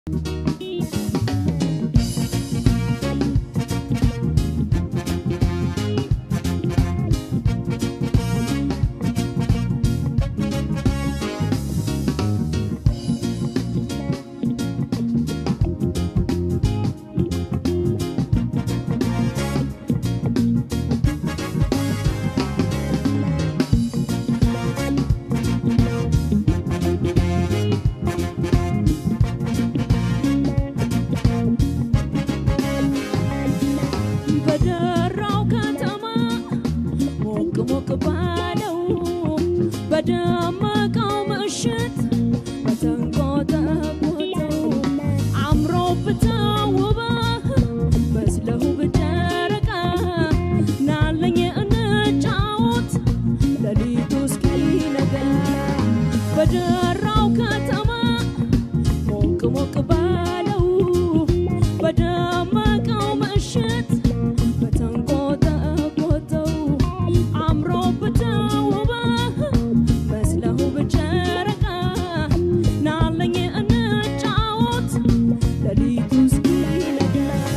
በደራው ከተማ ሞቅ ሞቅ ባለው በደመቀው ምሽት በተንቆጠቆጠው አምሮብህ ተውበህ መስለህ በጨረቃ ናለኝ እንጫወት ሌሊቱ እስኪነጋ በደራው ከተማ ሞቅ ሞቅ ባለው በደመቀው ምሽት በተንቆጠቆጠው አምሮብህ ተውበህ መስለህ በጨረቃ ናለኝ እንጫወት ሌሊቱ እስኪነጋ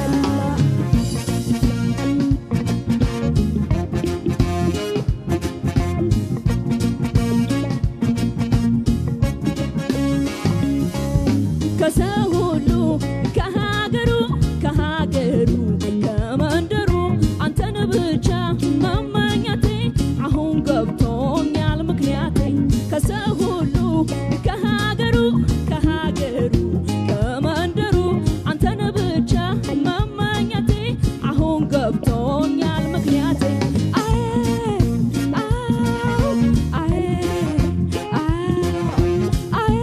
ከሰው ሁሉ ከሀገሩ ከሀገሩ ከመንደሩ አንተን ብቻ መመኘቴ አሁን ገብቶኛል ምክንያቴ ከሰው ሁሉ ከሀገሩ ከሀገሩ ከመንደሩ አንተን ብቻ መመኘቴ አሁን ገብቶኛል ምክንያቴ አዬ አው አዬ አው አዬ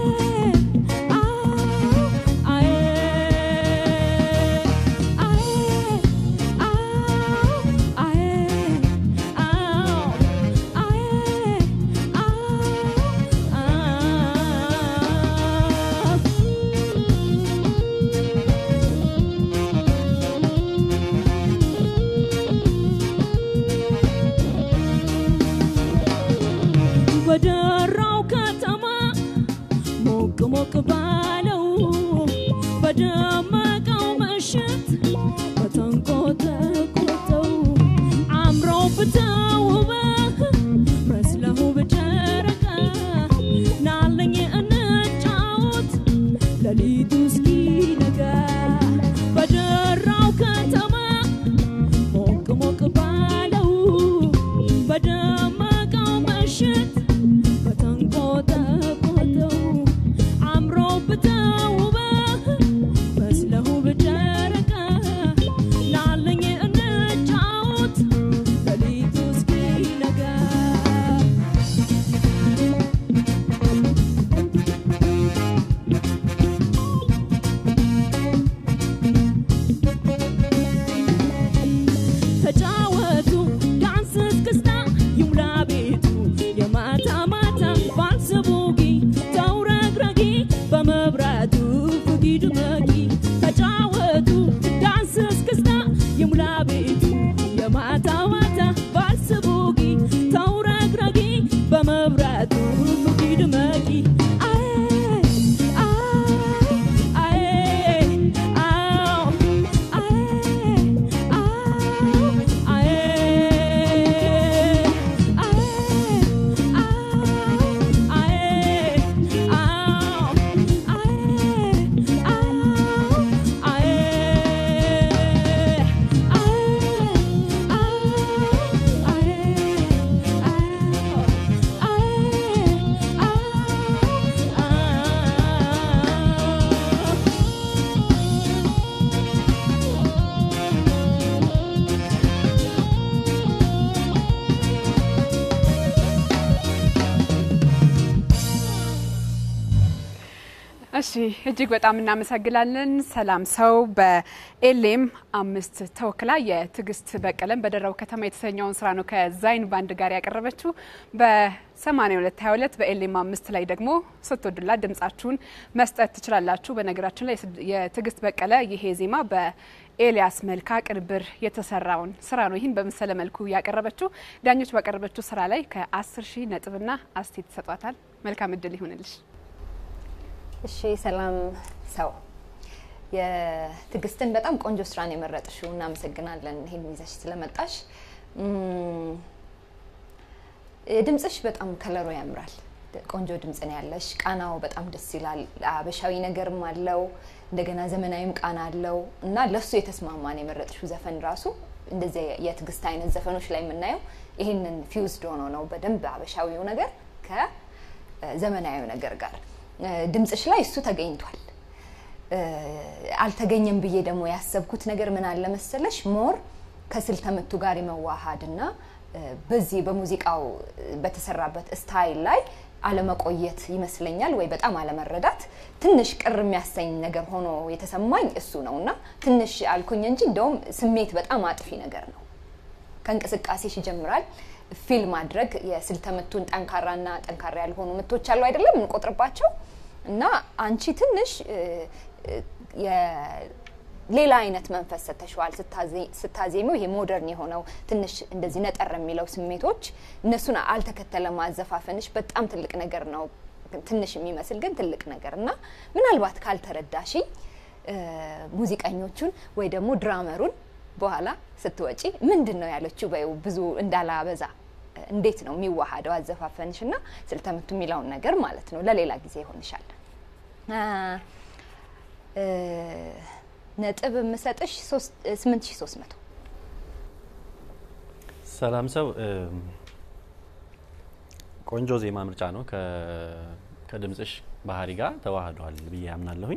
በደራው ከተማ ሞቅ ሞቅ ባለው በደመቀው ምሽት በተንቆጠቆጠው አምሮብህ ተውበህ መስለህ በጨረቃ ናለኝ እንጫወት ሌሊቱ እስኪነጋ በደራው ከተማ ሞቅ ሞቅ ባለው በደመቀው ምሽት በተንቆጠቆጠው አምሮብህ ተውበህ መስለህ በጨረቃ ናለኝ እንጫወት ሌሊቱ እስኪነጋ ተጫወቱ ዳንስ እስክስታ ይሙላ ቤቱ የማታ ማታ ቫልስ ቡጊ ተውረግረጊ በመብራቱ ፍጊ ድመቂ ተጫወቱ ዳንስ እስክስታ ይሙላ ቤቱ የማታ ማታ ቫልስ ቡጊ ተውረግረጊ በመብራቱ ፍጊ ድመቂ አይ አይ አው እሺ እጅግ በጣም እናመሰግናለን። ሰላም ሰው በኤሌም አምስት ተወክላ የትዕግስት በቀለም በደራው ከተማ የተሰኘውን ስራ ነው ከዛይን ባንድ ጋር ያቀረበችው። በ8222 በኤሌም አምስት ላይ ደግሞ ስትወዱላት ድምጻችሁን መስጠት ትችላላችሁ። በነገራችን ላይ የትዕግስት በቀለ ይሄ ዜማ በኤልያስ መልካ ቅንብር የተሰራውን ስራ ነው ይህን በመሰለ መልኩ ያቀረበችው። ዳኞች ባቀረበችው ስራ ላይ ከ10 ሺህ ነጥብና አስቴት ይሰጧታል። መልካም እድል ይሁንልሽ። እሺ ሰላም ሰው የትዕግስትን በጣም ቆንጆ ስራን የመረጥሽው እናመሰግናለን፣ ይሄን ይዘሽ ስለመጣሽ። እም፣ ድምፅሽ በጣም ከለሩ ያምራል። ቆንጆ ድምፅ ነው ያለሽ። ቃናው በጣም ደስ ይላል። አበሻዊ ነገርም አለው፣ እንደገና ዘመናዊም ቃና አለው እና ለሱ የተስማማን የመረጥሽው ዘፈን ራሱ እንደዚህ የትዕግስት አይነት ዘፈኖች ላይ የምናየው ይህንን ፊውዝድ ሆኖ ነው በደንብ አበሻዊው ነገር ከዘመናዊው ነገር ጋር እ፣ ድምፅሽ ላይ እሱ ተገኝቷል። እ፣ አልተገኘም ብዬ ደግሞ ያሰብኩት ነገር ምን አለ መሰለሽ ሞር ከስልተ ምቱ ጋር የመዋሃድ እና እ፣ በዚህ በሙዚቃው በተሰራበት ስታይል ላይ አለመቆየት ይመስለኛል ወይ በጣም አለመረዳት ትንሽ ቅር የሚያሰኝ ነገር ሆኖ የተሰማኝ እሱ ነው እና ትንሽ አልኩኝ እንጂ እንደውም ስሜት በጣም አጥፊ ነገር ነው። ከእንቅስቃሴሽ ይጀምራል። ፊል ማድረግ የስልተ ምቱን ጠንካራና ጠንካራ ያልሆኑ ምቶች አሉ አይደለም እንቆጥርባቸው እና አንቺ ትንሽ እ፣ እ፣ የ- ሌላ አይነት መንፈስ ሰተሸዋል ስታዜሚው። ይሄ ሞደርን የሆነው ትንሽ እንደዚህ ነጠር የሚለው ስሜቶች እነሱን አልተከተለም አዘፋፈንሽ። በጣም ትልቅ ነገር ነው። ትንሽ የሚመስል ግን ትልቅ ነገር እና ምናልባት ካልተረዳሽኝ እ፣ ሙዚቀኞቹን ወይ ደግሞ ድራመሩን በኋላ ስትወጪ ምንድን ነው ያለችው በይው ብዙ እንዳላበዛ እንዴት ነው የሚዋሃደው አዘፋፈንሽ እና ስልተምቱ የሚለውን ነገር ማለት ነው። ለሌላ ጊዜ ይሆንሻል። አ፣ እ፣ ነጥብ የምሰጥሽ ስምንት ሺ ሶስት መቶ ሰላም ሰው እም፣ ቆንጆ ዜማ ምርጫ ነው። ከ- ከድምፅሽ ባህሪ ጋር ተዋህዷል ብዬ አምናለሁኝ።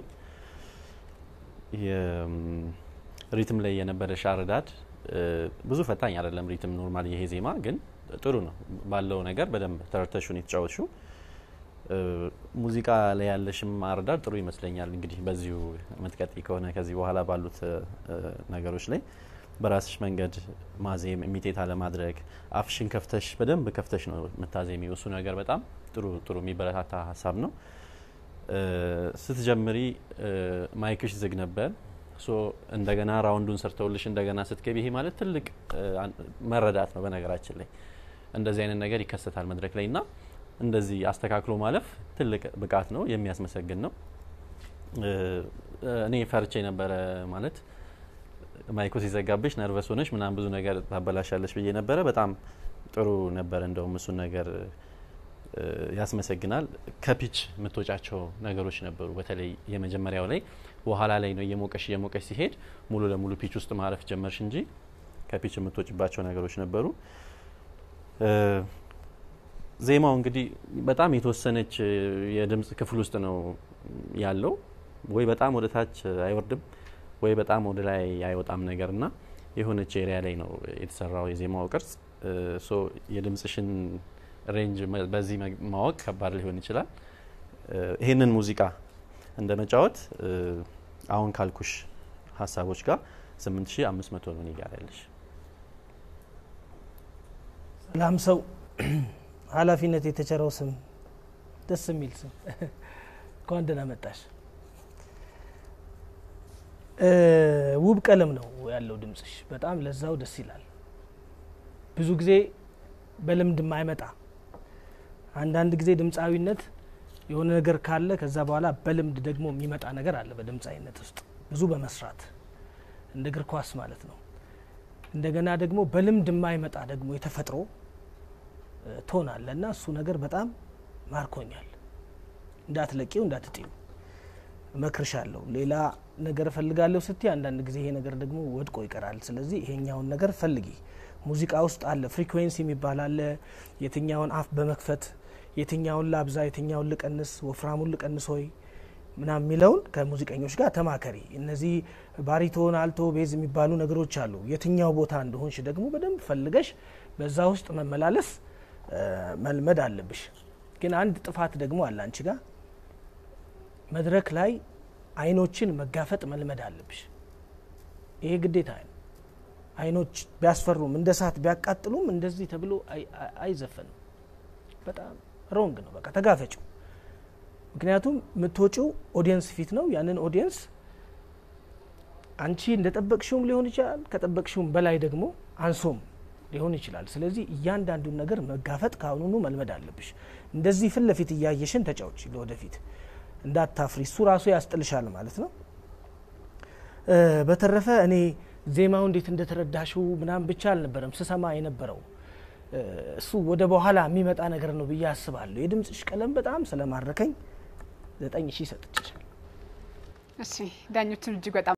የም፣ ሪትም ላይ የነበረሽ አረዳድ እ፣ ብዙ ፈታኝ አይደለም። ሪትም ኖርማል ይሄ ዜማ ግን ጥሩ ነው ባለው ነገር በደንብ ተረድተሽውን የተጫወትሽው እ፣ ሙዚቃ ላይ ያለሽም አረዳድ ጥሩ ይመስለኛል። እንግዲህ በዚሁ የምትቀጥይ ከሆነ ከዚህ በኋላ ባሉት እ፣ ነገሮች ላይ በራስሽ መንገድ ማዜም ኢሚቴት አለማድረግ አፍሽን ከፍተሽ በደንብ ከፍተሽ ነው የምታዜሚው። እሱ ነገር በጣም ጥሩ ጥሩ የሚበረታታ ሀሳብ ነው። እ፣ ስትጀምሪ እ፣ ማይክሽ ዝግ ነበር። ሶ እንደገና ራውንዱን ሰርተውልሽ እንደገና ስትገቢ ይሄ ማለት ትልቅ እ፣ አን- መረዳት ነው። በነገራችን ላይ እንደዚህ አይነት ነገር ይከሰታል መድረክ ላይ እና እንደዚህ አስተካክሎ ማለፍ ትልቅ ብቃት ነው፣ የሚያስመሰግን ነው። እ፣ እኔ ፈርቼ ነበረ ማለት ማይኮ ሲዘጋብሽ ነርቨስ ሆነሽ ምናምን ብዙ ነገር ታበላሻለሽ ብዬ ነበረ። በጣም ጥሩ ነበረ። እንደውም እሱን ነገር እ፣ ያስመሰግናል። ከፒች የምትወጫቸው ነገሮች ነበሩ። በተለይ የመጀመሪያው ላይ በኋላ ላይ ነው እየሞቀሽ እየሞቀሽ ሲሄድ ሙሉ ለሙሉ ፒች ውስጥ ማረፍ ጀመርሽ እንጂ ከፒች የምትወጭባቸው ነገሮች ነበሩ። እ፣ ዜማው እንግዲህ በጣም የተወሰነች እ፣ የድምጽ ክፍል ውስጥ ነው ያለው። ወይ በጣም ወደ ታች አይወርድም ወይ በጣም ወደ ላይ አይወጣም ነገር እና የሆነች ኤሪያ ላይ ነው የተሰራው የዜማው ቅርጽ። እ፣ ሶ የድምጽሽን ሬንጅ መ- በዚህ መግ- ማወቅ ከባድ ሊሆን ይችላል። እ፣ ይህንን ሙዚቃ እንደ መጫወት እ፣ አሁን ካልኩሽ ሀሳቦች ጋር 8500 ነው እኔ ጋር ያለሽ። ሰላም ሰው ኃላፊነት የተቸረው ስም ደስ የሚል ስም እንኳን ደህና መጣሽ። እ፣ ውብ ቀለም ነው ያለው ድምጽሽ። በጣም ለዛው ደስ ይላል። ብዙ ጊዜ በልምድ የማይመጣ አንዳንድ ጊዜ ድምፃዊነት የሆነ ነገር ካለ ከዛ በኋላ በልምድ ደግሞ የሚመጣ ነገር አለ። በድምፃዊነት ውስጥ ብዙ በመስራት እንደ እግር ኳስ ማለት ነው። እንደገና ደግሞ በልምድ የማይመጣ ደግሞ የተፈጥሮ እ፣ ቶን አለ እና እሱ ነገር በጣም ማርኮኛል። እንዳትለቂው እንዳትጥዩ እመክርሻለሁ። ሌላ ነገር እፈልጋለሁ ስትይ አንዳንድ ጊዜ ይሄ ነገር ደግሞ ወድቆ ይቀራል። ስለዚህ ይሄኛውን ነገር ፈልጊ። ሙዚቃ ውስጥ አለ ፍሪኩዌንሲ የሚባል አለ። የትኛውን አፍ በመክፈት የትኛውን ላብዛ፣ የትኛውን ልቀንስ፣ ወፍራሙን ልቀንስ ሆይ ምናምን የሚለውን ከሙዚቀኞች ጋር ተማከሪ። እነዚህ ባሪቶን፣ አልቶ፣ ቤዝ የሚባሉ ነገሮች አሉ። የትኛው ቦታ እንደሆንሽ ደግሞ በደንብ ፈልገሽ በዛ ውስጥ መመላለስ እ፣ መልመድ አለብሽ። ግን አንድ ጥፋት ደግሞ አለ አንቺ ጋር መድረክ ላይ አይኖችን መጋፈጥ መልመድ አለብሽ። ይሄ ግዴታ ነው። አይኖች ቢያስፈሩም እንደ እሳት ቢያቃጥሉም እንደዚህ ተብሎ አይ- አይ- አይዘፈንም። በጣም ሮንግ ነው። በቃ ተጋፈጭው። ምክንያቱም የምትወጪው ኦዲየንስ ፊት ነው። ያንን ኦዲየንስ አንቺ እንደጠበቅሽውም ሊሆን ይችላል፣ ከጠበቅሽውም በላይ ደግሞ አንሶም ሊሆን ይችላል። ስለዚህ እያንዳንዱን ነገር መጋፈጥ ከአሁኑኑ መልመድ አለብሽ። እንደዚህ ፊት ለፊት እያየሽን ተጫዎች ለወደፊት እንዳታፍሪ። እሱ ራሱ ያስጥልሻል ማለት ነው። እ፣ በተረፈ እኔ ዜማው እንዴት እንደተረዳሽው ምናምን ብቻ አልነበረም ስሰማ የነበረው እ፣ እሱ ወደ በኋላ የሚመጣ ነገር ነው ብዬ አስባለሁ። የድምፅሽ ቀለም በጣም ስለማረከኝ ዘጠኝ ሺህ ሰጥችሻል። እሺ ዳኞችን እጅግ በጣም